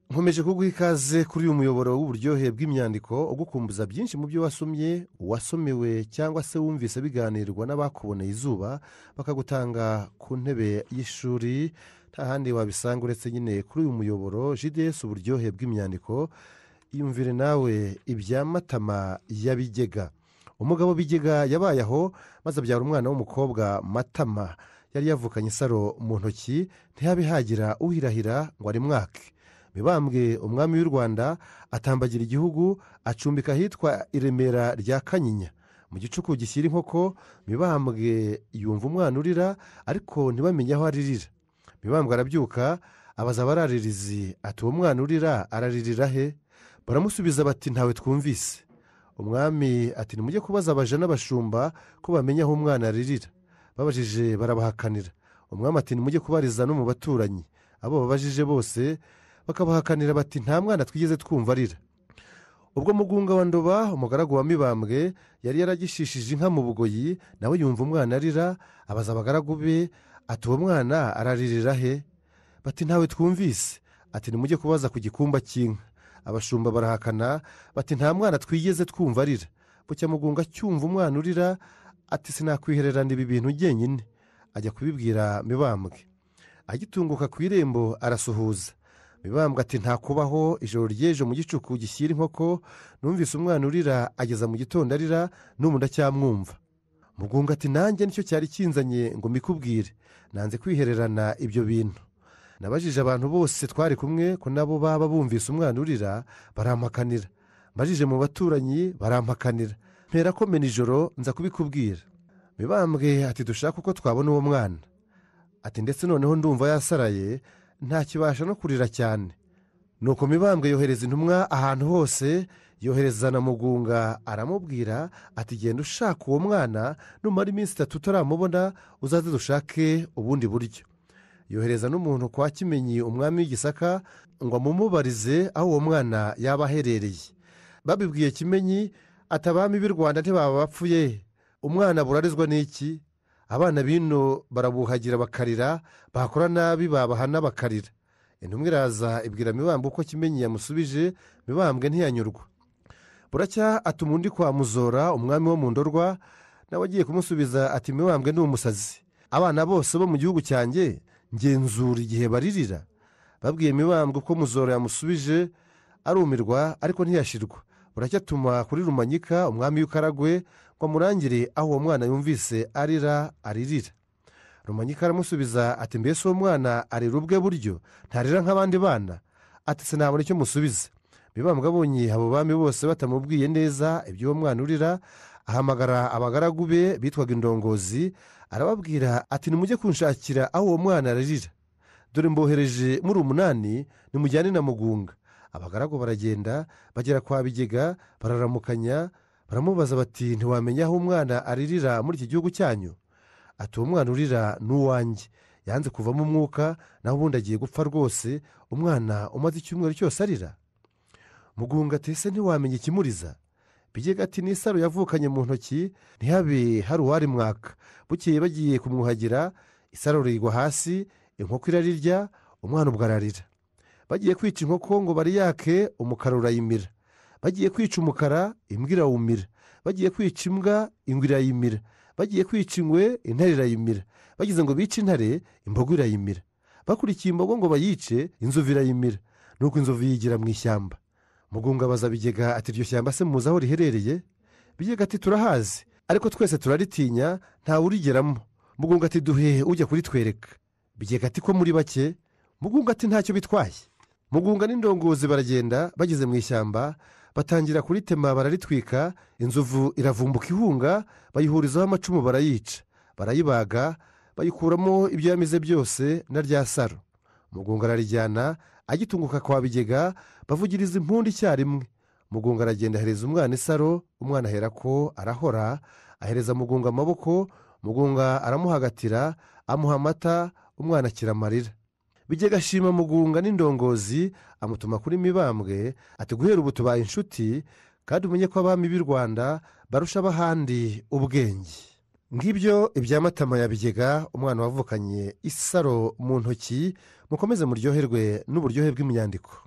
nkomeje kuguha ikaze kuri uyu muyoboro w'uburyohe bw'imyandiko ugukumbuza byinshi mu byo wasomye wasomewe cyangwa se wumvise biganirwa n'abakuboneye izuba bakagutanga ku ntebe y'ishuri nta handi wabisanga uretse nyine kuri uyu muyoboro jds uburyohe bw'imyandiko yumvire nawe ibya matama ya bigega umugabo bigega yabaye aho maze abyara umwana w'umukobwa matama yari yavukanye isaro mu ntoki ntihabe hagira uhirahira ngo arimwake mibambwe umwami w'u rwanda atambagira igihugu acumbika ahitwa i remera rya kanyinya mu gicuku gishyira inkoko mibambwe yumva umwana urira ariko ntibamenye aho aririra mibambwe arabyuka abaza abararirizi ati uwo mwana urira araririra he baramusubiza bati ntawe twumvise umwami ati nimujye kubaza abaje n'abashumba ko bamenya aho umwana aririra babajije barabahakanira umwami ati nimujye kubariza no mu baturanyi abo babajije bose bakabahakanira bati nta mwana twigeze twumva arira ubwo mugunga wa ndoba umugaragu wa mibambwe yari yaragishishije inka mu bugoyi nawe yumva umwana arira abaza abagaragu be ati uwo mwana araririra he bati ntawe twumvise ati nimujye kubaza ku gikumba cy'inka abashumba barahakana bati nta mwana twigeze twumva arira bucya mugunga cyumva umwana urira ati sinakwihererana ibi bintu njyenyine ajya kubibwira mibambwe agitunguka ku irembo arasuhuza mibambwe ati ntakubaho ijoro ry'ejo mu gicuku gishyira inkoko numvise umwana urira ageza mu gitondo arira n'ubu ndacyamwumva mugunga ati nanjye nicyo cyari kinzanye ngo mbikubwire nanze kwihererana ibyo bintu nabajije abantu bose twari kumwe ko nabo baba bumvise umwana urira barampakanira mbajije mu baturanyi barampakanira mpera ko mena ijoro nza kubikubwira mibambwe ati dushaka uko twabona uwo mwana ati ndetse noneho ndumva yasaraye ntakibasha no kurira cyane nuko mibambwe yohereza intumwa ahantu hose yohereza na mugunga aramubwira ati genda ushaka uwo mwana numara iminsi itatu utaramubona uzaze dushake ubundi buryo yohereza n'umuntu kwa kimenyi umwami w'igisaka ngo amumubarize aho uwo mwana yaba aherereye babibwiye kimenyi ati abami b'i rwanda ntibaba bapfuye umwana burarizwa n'iki abana bino barabuhagira bakarira bakora nabi babahana bakarira intumwa iraza ibwira mibambwe uko kimenyi yamusubije mibambwe ntiyanyurwa buracya atuma undi kwa muzora umwami wo mu ndorwa nawe agiye kumusubiza ati mibambwe ni umusazi abana bose bo mu gihugu cyanjye ngenzura igihe baririra babwiye mibambwe uko muzora yamusubije arumirwa ariko ntiyashirwa buracyatuma kuri rumanyika umwami w'ikaragwe ngo amurangire aho uwo mwana yumvise arira aririra rumanyika aramusubiza ati mbese uwo mwana arira ubwe buryo ntarira nk'abandi bana ati sinabona icyo musubiza mibambwe abonye abo bami bose batamubwiye neza iby'uwo mwana urira ahamagara abagaragu be bitwaga indongozi arababwira ati nimujye kunshakira aho uwo mwana aririra dore mbohereje muri umunani nimujyane na mugunga abagaragu baragenda bagera kwa bigega bararamukanya baramubaza bati ntiwamenya aho umwana aririra muri iki gihugu cyanyu ati uwo mwana urira ni uwanjye yanze kuvamo umwuka naho ubundi agiye gupfa rwose umwana umaze icyumweru cyose arira mugunga ati ese ntiwamenya ikimuriza bigega ati n'isaro yavukanye mu ntoki ntihabe hari uwari mwaka bukeye bagiye kumwuhagira isaro rigwa hasi inkoko irarirya umwana ubwo ararira bagiye kwica inkoko ngo bariyake umukara urayimira bagiye kwica umukara imbwa irawumira bagiye kwica imbwa ingwe irayimira bagiye kwica ingwe intare irayimira bagize ngo bice intare imbogo irayimira bakurikiye imbogo ngo bayice inzovu irayimira nuko inzovu yigira mu ishyamba mugunga abaza bigega ati iryo shyamba se muzi aho riherereye bigega ati turahazi ariko twese turaritinya ntawe urigeramo mugunga ati duhehe ujya kuritwereka bigega ati ko muri bake mugunga ati ntacyo bitwaye mugunga n'indongozi baragenda bageze mu ishyamba batangira kuritema bararitwika inzovu iravumbuka ihunga bayihurizaho amacumu barayica barayibaga bayikuramo ibyo yamize byose na rya saro mugunga ararijyana agitunguka kwa bigega bavugiriza impundu icyarimwe mugunga aragenda ahereza umwana isaro umwana ahera ko arahora ahereza mugunga amaboko mugunga aramuhagatira amuha amata umwana akira amarira bijya ashima mugunga n'indongozi amutuma kuri mibambwe ati guhera ubu tubaye inshuti kandi umenye ko abami b'i rwanda barusha abahandi ubwenge ngibyo ibyamatama ya bigega umwana wavukanye isaro mu ntoki mukomeze muryoherwe n'uburyohe bw'imyandiko